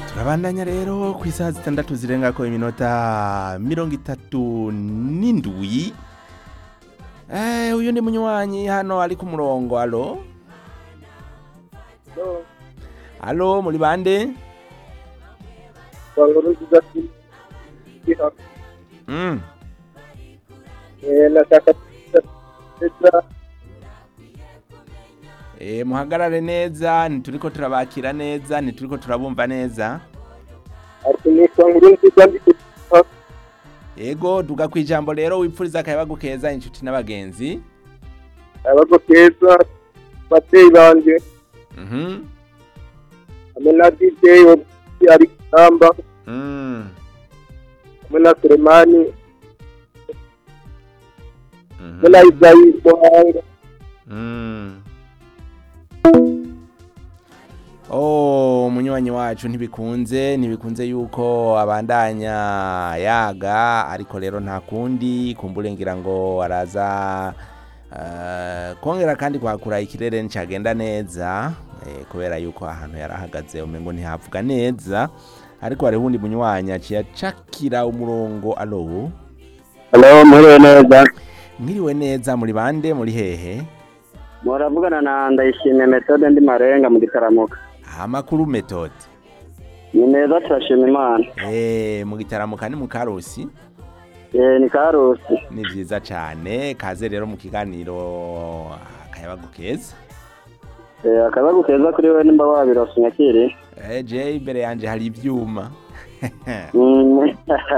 turabandanya rero ku isaha zitandatu zirengako iminota mirongo itatu n'indwi Eh, uyu ni munywanyi hano ari ku murongo alo alo muri bande mm. nashaka e, muhagarare neza ntituriko turabakira neza ntituriko turabumva neza ati nitwa nkuru nziza ndi ego duga ku ijambo rero wipfuriza akayabagu keza inshuti n'abagenzi abago keza bateye banje mhm hamwe na DJ wo ari kamba mm. hamwe na Sulemani mhm hamwe na Isayi Muhanga Mm. Oh, munywanyi wacu ntibikunze ntibikunze yuko abandanya yaga ariko rero nta kundi kumbure ngira ngo araza uh, kongera kandi kwakura ikirere nicagenda neza eh, kubera yuko ahantu yarahagaze umengo ntihavuga neza ariko hariho undi munywanyi aciye acakira umurongo alo Hello muriwe neza mwiriwe neza muri bande muri hehe muravugana na ndayishimiye metode ndi marenga mu gitaramuka amakuru metode ni meza turashima imana Eh, mu gitaramuka ni mu karusi eh ni karusi ni vyiza cane kaze rero mu kiganiro akayabagu keza eh akabagu keza kuri wewe nimba wabirose nyakiri Eh, je imbere yanje hari ivyuma Mm.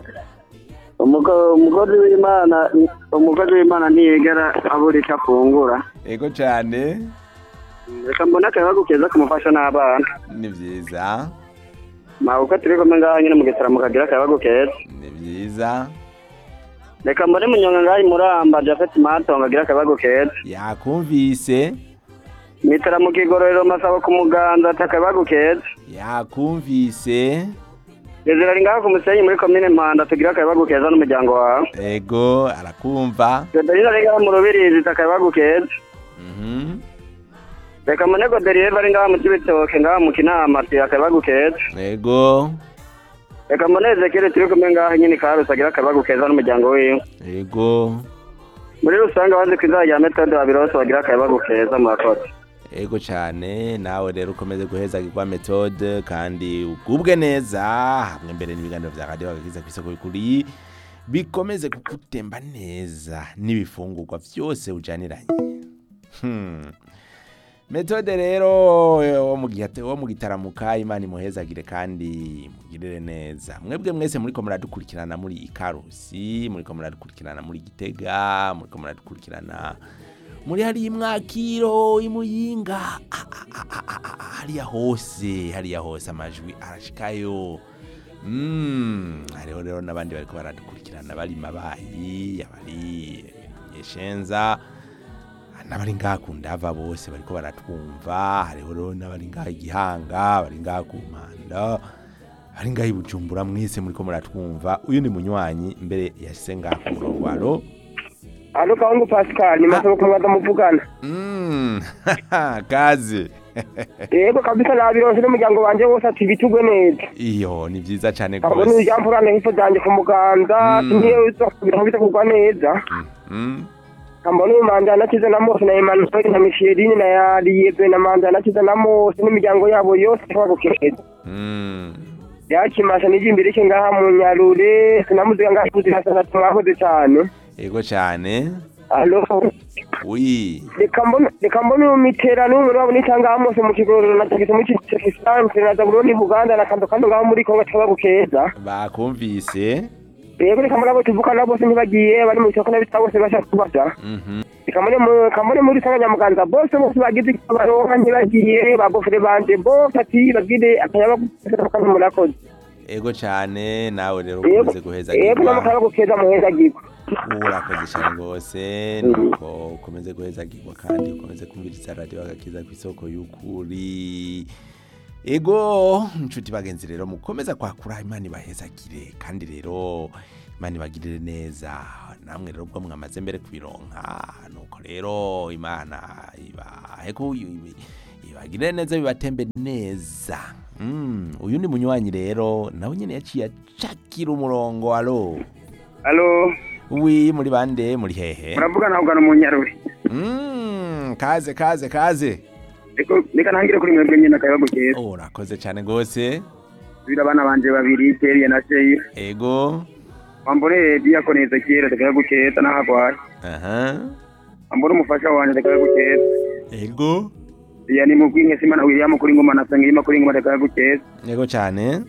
Umuko- umukozi w'imana umukozi w'imana ntiyigera abura icyo afungura ego cane reka mbone akabagu keza kamufasha n'abana ni vyiza ma uko turi kumwe ngaho nyine mu gitaramuka kagira akabagu keza ni vyiza reka mbone munyonga ngaho imuramba jafet matongo agira akabagu keza yakumvise mitara mu kigororero masabo ku muganza ati akabagu keza yakumvise gezera ari ngaho ku musenyi muri komine mpanda tugira akabagu keza n'umuryango wawe ego arakumva Gadarina ari ngaho mu rubirizi ati akabagu keza mhm reka mbone goderiye bari ngaho mu kibitoke ngaho mu kinama ati akabagu keza ego reka mbone ezekere turi kumwe ngaho nyine karusi agira akabagu keza n'umuryango wiwe ego muri rusange abazi ku izina rya metode babirose bagira akabagu keza murakoze ego cyane nawe rero ukomeze guhezagirwa metode kandi ugubwe neza hamwe mbere n'ibiganiro bya radiyo bagakiza ku isoko kuri bikomeze kugutemba neza n'ibifungurwa byose ujaniranye Hmm. metode rero wo mu gihe- wo mu gitaramuka imana imuhezagire kandi mugirire neza mwebwe mwese muriko muradukurikirana muri ikarusi muriko muradukurikirana muri gitega muriko muradukurikirana muri hariya imwakiro imuyinga ah, ah, ah, ah, ah, ah, hariya hose hariya hose amajwi arashikayo Mm, hariho rero n'abandi bariko baradukurikirana bari mabayi abari nyeshenza n'abari ngaha ku ndava bose bariko baratwumva hariho rero n'abari ngaha igihanga bari ngaha ku mpanda bari ngaha i bujumbura mwese muriko muratwumva uyu ni munywanyi mbere yashyize ngaha ku murongo alo alo kahungu pascal ni masabo kumwaza muvugana Mm, kaze yego kabisa nabirose n'umuryango wanje wose ati bitugwe neza iyo ni vyiza cane kabone gose ijampurane hifo zanje ku muganza Mm. singiye uzokubira bita kugwa neza Mm, kambone umanja nakize na mose na emanuel na michelini na yariyebe na manja nakize na mose n'imiryango yabo yose akabagu keza mm. yakimasha n'ijimbere cye ngaha mu nyarure sinamuziga ngaha kuzi hasana mwakoze cyane ego cane alo wi reka mbona reka mbona umiterano y'umuriro wabo n'itanga mose mu kigororero na tagisi mu kisanzwe na zabuloni buganda na kando kando ngaho muri kongo akabagu keza bakumvise rero reka mbona abo tuvukana bose ntibagiye bari mu isoko n'abita bose bashaka kubaza Mhm. kamone mu kamone muri sanga nyamuganza bose bose bagize icyo baronka ntibagiye bagofere banje bose ati bagire akayaba kandi murakoze ego cane nawe rero yego ukomeze yego guhezagirwa n'amakara gukeza muheza giko urakoze cyane rwose nuko ukomeze guhezagirwa kandi ukomeze kumviriza radiyo agakiza ku isoko y'ukuri ego inshuti bagenzi rero mukomeza kwakura imana ibahezagire kandi rero imana ibagirire neza namwe rero ubwo mwamaze mbere kubironka nuko rero imana ibahe ku ibagirire neza bibatembe neza Mm, uyu ni munywanyi rero nawe nyene yaciye acakira umurongo alo alo wi muri bande muri hehe muravuga nawe ugana mu nyaruri Mm, kaze kaze kaze Reko- reka ntangire kuri mwebwe nyine akayabagu keza oh, urakoze cyane gose bira abana banje babiri teriya na seyi ego wambone diyakoni ezekiyeli akayabagu keza n'ahagwaye aha wambone umufasha wanje akayabagu keza ego iya ni mu bwinke simana william kuri ngoma na sengiyima kuri ngoma akayabagu keza ego cyane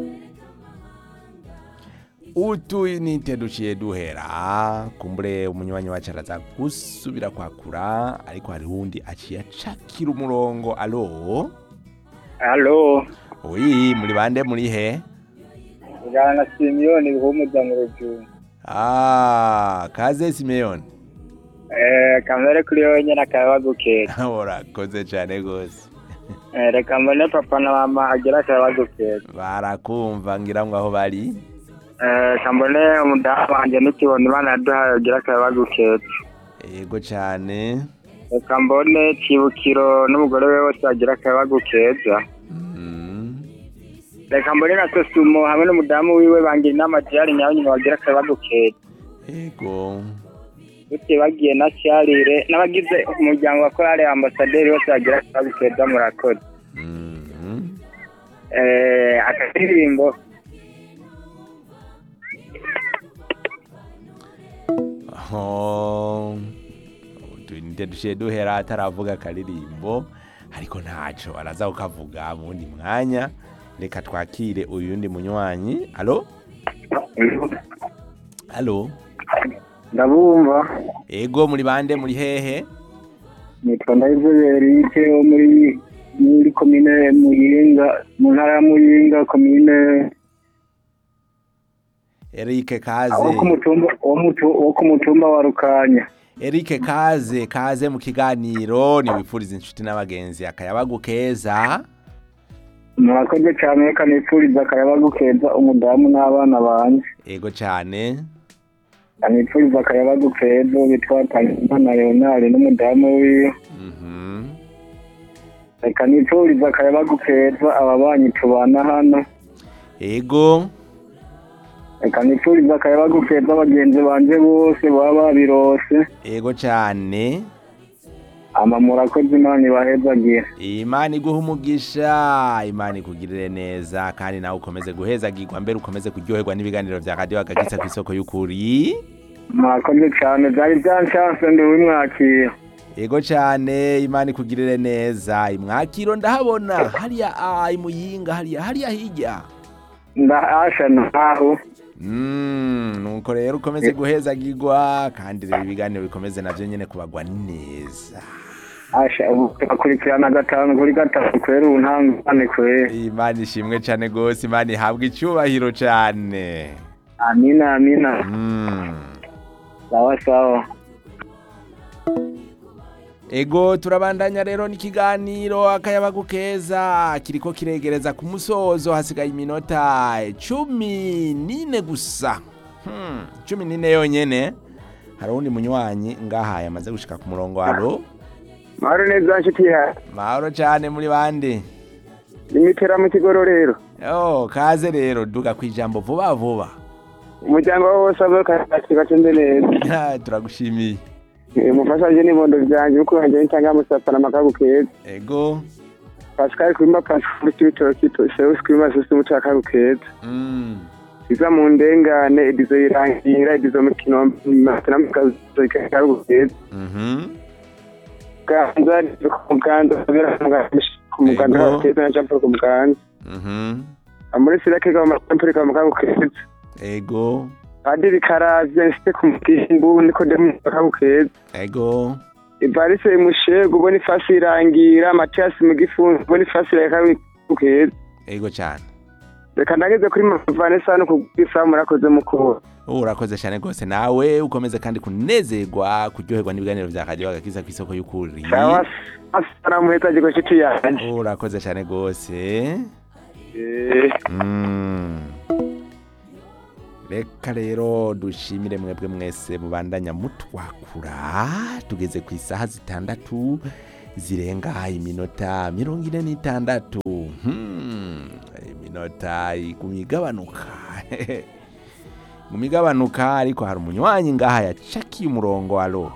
utu nite duciye duhera kumbure umunywanyi wacu araza gusubira kwakura ariko hari wundi aciye acakira umurongo alo Halo, wi muri bande muri he ujana na Simiyoni bihumuza mu rujungu. ah kaze simeyoni Eh, kamere kuri wowe nyene akayabagu keza. urakoze cyane gose Eh, reka mbone papa na mama agira akayabagu keza. barakumva ngira ngo aho bari Eh, reka mbone umudamu wanje n'ikibondo Imana yaduhaye agira akayabagu keza. ego cyane Reka mbone Kibukiro n'umugore we wose agira akayabagu keza. Mhm. Reka mbone na Sosumo hamwe n'umudamu wiwe bangira inama Diari nyawe nyine bagira akayabagu keza. ego Bute bagiye na Charire n'abagize umuryango wa Korale Ambasaderi bose bagira akayabagu keza murakoze. Mhm. Eh, akaririmbo Oh, nite duciye duhera ataravuga akaririmbo ariko ntaco araza kukavuga mu wundi mwanya reka twakire uyundi munywanyi alo alo ndabumva ego muri bande muri hehe nitwa ndayizobera wo muri muri komine muyinga mu ntara ya muyinga komine erike wo ku kaze mutumba wo mutu- wo ku mutumba wa rukanya erike kaze kaze mu kiganiro niwifuriza inshuti n'abagenzi akayabagu keza murakoze cyane reka nipfuriza akayabagu keza umudamu n'abana banje ego cyane nipfuriza akayabagu keza bitwa Tangimana Leonard n'umudamu wiwe Mhm. reka nipfuriza akayabagu keza ababanyi tubana hano ego reka nipfuriza akayabagu keza bagenzi banje bose baba babirose ego cyane ama murakoze imana ibahezagira imana iguha umugisha imana ikugirire neza kandi nawe ukomeze guhezagirwa mbere ukomeze kuryoherwa n'ibiganiro bya radiyo agakitsa ku isoko y'ukuri mwakoze cyane byari byanshanse ndi wimwakira ego cyane imana ikugirire neza imwakiro ndahabona hariya a imuyinga hariya hariya hirya ndahasha ntaho Mm, nuko rero ukomeze guhezagirwa kandi rero ibiganiro bikomeze navyo nyene kubagwa neza asha ubu tugakurikirana gatanu kuri gatatu kwera ubu ntangane kwera imana ishimwe cane gose imana ihabwa icyubahiro cane amina amina mm. sawa sawa ego turabandanya rero n'ikiganiro akayabagu keza kiriko kiregereza ku musozo hasigaye iminota cumi n'ine gusa hmm, cumi n'ine yonyene hari uwundi munywanyi ngaha yamaze gushika ku murongo waro mahoro neza nshuti yawe mahoro cane muri bande imitera mu kigororero oh, kaze rero duga kwijambo vuba vuba umuryango wawe wose abe kacimbe neza turagushimiye Eh, umufasha wanje n'ibondo vyanje uko wanje nitanga musapfa n'amakagu keza ego pascal kwimba pascal cy'ibitoki seus kwimba seus umuco akagu keza mm. iza mu ndengane edizo irangira edizo mu kinombe matana mu kazu kagu keza mhm ganza edizo ku muganza kubera ku muganza Ego. keza na jampo ku muganza mhm amuri sirake ga amampuri ka makagu keza ego padiri karavye nsite ku mugimbu niko demu akagu keza ego ivarise mushego ubona ifasi irangira matiyasi mu gifunzo ubona ifasi irakagu keza ego cyane reka ndageze kuri vanessa hano kubwisa murakoze mukuru ubu urakoze cyane rwose nawe ukomeze kandi kunezerwa kuryoherwa n'ibiganiro bya radiyo agakiza ku isoko y'ukuri sawa asalamuheza giko nshuti yanjye ubu urakoze cyane rwose Eh, Mm. reka rero dushimire mwebwe mwese mubandanya mutwakura tugeze ku isaha zitandatu zirenga iminota mirongo ine n'itandatu Hmm, iminota igumye igabanuka igumye igabanuka ariko hari umunywanyi ngaha yacakiye umurongo alo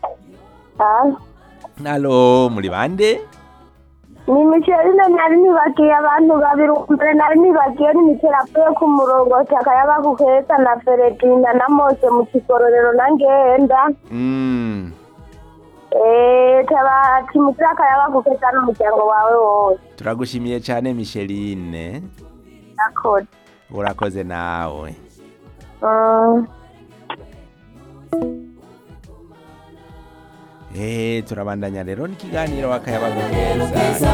alo muri bande ni michelina nari nibagiye abantu babiri mbere nari nibagiye n'imiterapo yo ku murongo takayaba kukeza na feredina na mose mu kigororero na ngenda Mm, Eh, tabati mutira akayaba kukeza n'umuryango wawe wose turagushimiye cyane micheline nakoze urakoze nawe Mm. Eh, turabandanya rero n'ikiganiro wakayabaga keza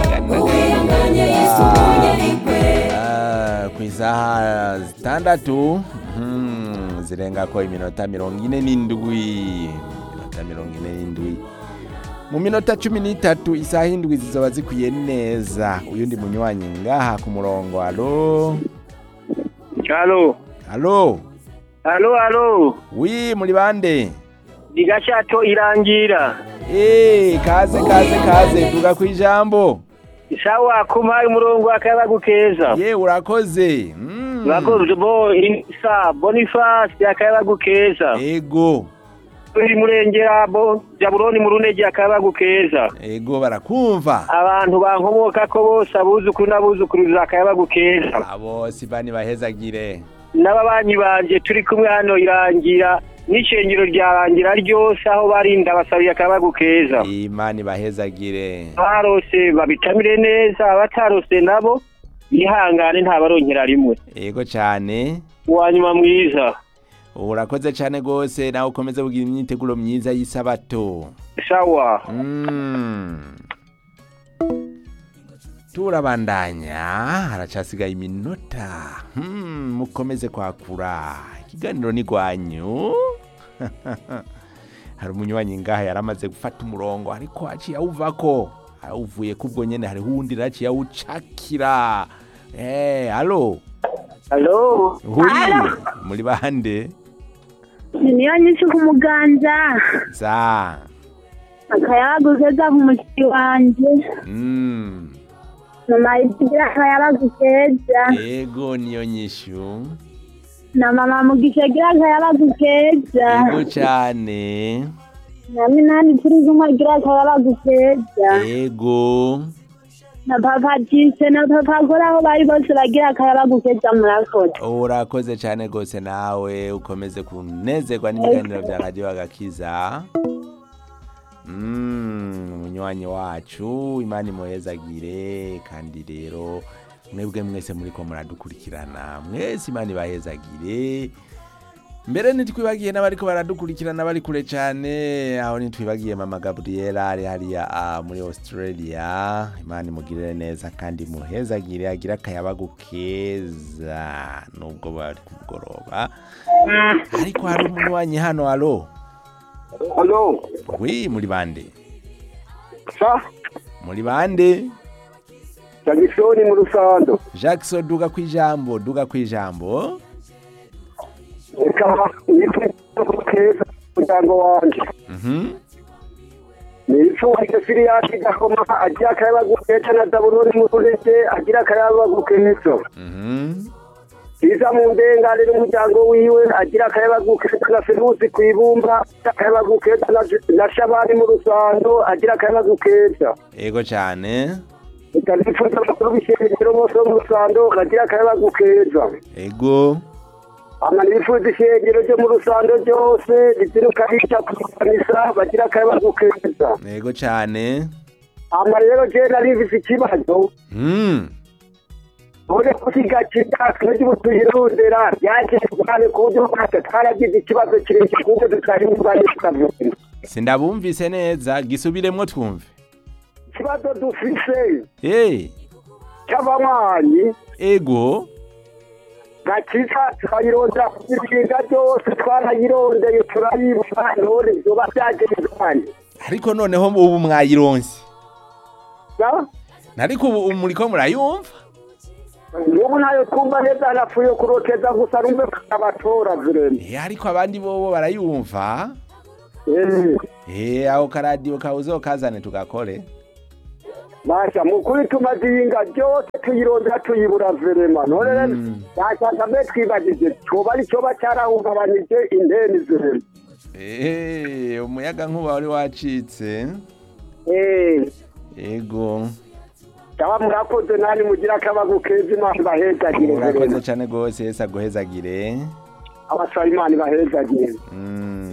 Ah, ku isaha zitandatu mhm, zirenga ko iminota mirongo ine n'indwi iminota mirongo ine n'indwi mu minota cumi n'itatu isaha indwi zizoba zikwiye neza uyundi munywanyi ngaha ku murongo alo halo alo halo halo wi muri bande igashato irangira Eh, kaze kaze kaze duga ku ijambo sawa kumpaye umurongo akayabagu keza ye urakoze Mm. urakoze bo isa bonifasi akayabagu keza ego turi murengera bo jaburoni mu runege akayabagu keza ego barakumva abantu bankomoka ko bose abuzukuru n'abuzukuruza akayabagu keza abo sibani bahezagire n'ababanyi banje turi kumwe hano irangira n'ishengero ryarangira ryose aho barinda basabiye akayabagu keza imana ibahezagire abarose babitamire neza abatarose nabo bihangane ntabaronkera rimwe ego cyane uwa nyuma mwiza urakoze cyane rwose nawe ukomeze kugira imyiteguro myiza y'isabato sawa Mm. turabandanya haracasigaye iminota Hmm, mukomeze kwakura ikiganiro ni rwanyu hari umunywanyi ngaha yaramaze gufata umurongo ariko aciye awuvako awuvuye kubwo nyene hariho uwundi raciye awucakira eh alo halo hui muri bande ni niyo nyinshi ku muganza za akayabagu keza ku mushiki wanje mm. mama igira akayabagu keza ego niyo nyishu na mama mugisha agira akayabagu keza ego cyane na minani turi kumwe agira akayabagu keza ego na papa jise na papa kora aho bari bose bagira akayabagu keza murakoze urakoze cyane rwose nawe ukomeze kunezerwa n'ibiganiro bya radiyo agakiza Mm, umunywanyi wacu imana imuhezagire kandi rero mwebwe mwese muri ko muradukurikirana mwese imana ibahezagire mbere ntitwibagiye n'abariko baradukurikirana bari kure cyane aho ntitwibagiye mama gabriela ari hariya ah, muri australia imana imugirire neza kandi muhezagire agire akayabagu keza nubwo bari ku mugoroba ariko hari umunywanyi hano alo halo wi muri bande sa muri bande jagisoni mu rusando jackson duga ku ijambo duga ku ijambo reka nitwe keza umuryango wanjye Mhm. ni icyubahiro siriyaki gakoma agira akayabagu keza na daburoni mu runege agira akayabagu keza Mhm. iza mu ndengane n'umuryango wiwe agira akayabagu keza na feruzi ku ibumba agira akayabagu keza na- na shabani mu rusando agira akayabagu keza ego cyane reka nifuza amakuru bishimikiro bose bo mu rusando bagira akayabagu keza ego ama nifuza ishengero ryo mu rusando ryose riziruka rica kukanisa bagira akayabagu keza ego cyane ama rero je narivise ikibazo Mm. ure kusigakira ry'ubutuyirondera yaje cyane ku buryo bwose twaragize ikibazo kirekire kuko tutari mu bane tukavuga sindabumvise neza gisubiremwo twumve ikibazo dufise hey. cy'abanywanyi ego gakiza tukayirondera ku bishinga byose twarayirondeye turayibura none vyoba vyagenze kandi ariko noneho ubu mwayironse nariko ubu ubu muriko murayumva n'ubu nayo twumva neza napfuye kuroteza gusa numve abatora virene Eh, ariko abandi bobo barayumva Eh, Eh, aho karadiyo kawe uzokazane tugakore basha mukuri tumaze iyinga ryose tuyirondera tuyibura verema none rero Mm. yashaka mbe twibagije coba ari coba carahungabanije inteni verema Eh, umuyaga nkuba wari wacitse Eh, ego cyaba murakoze nani mugira akabagu keza imana ibahezagire urakoze verema cyane rwose yesi aguhezagire abasaba imana ibahezagire Mm.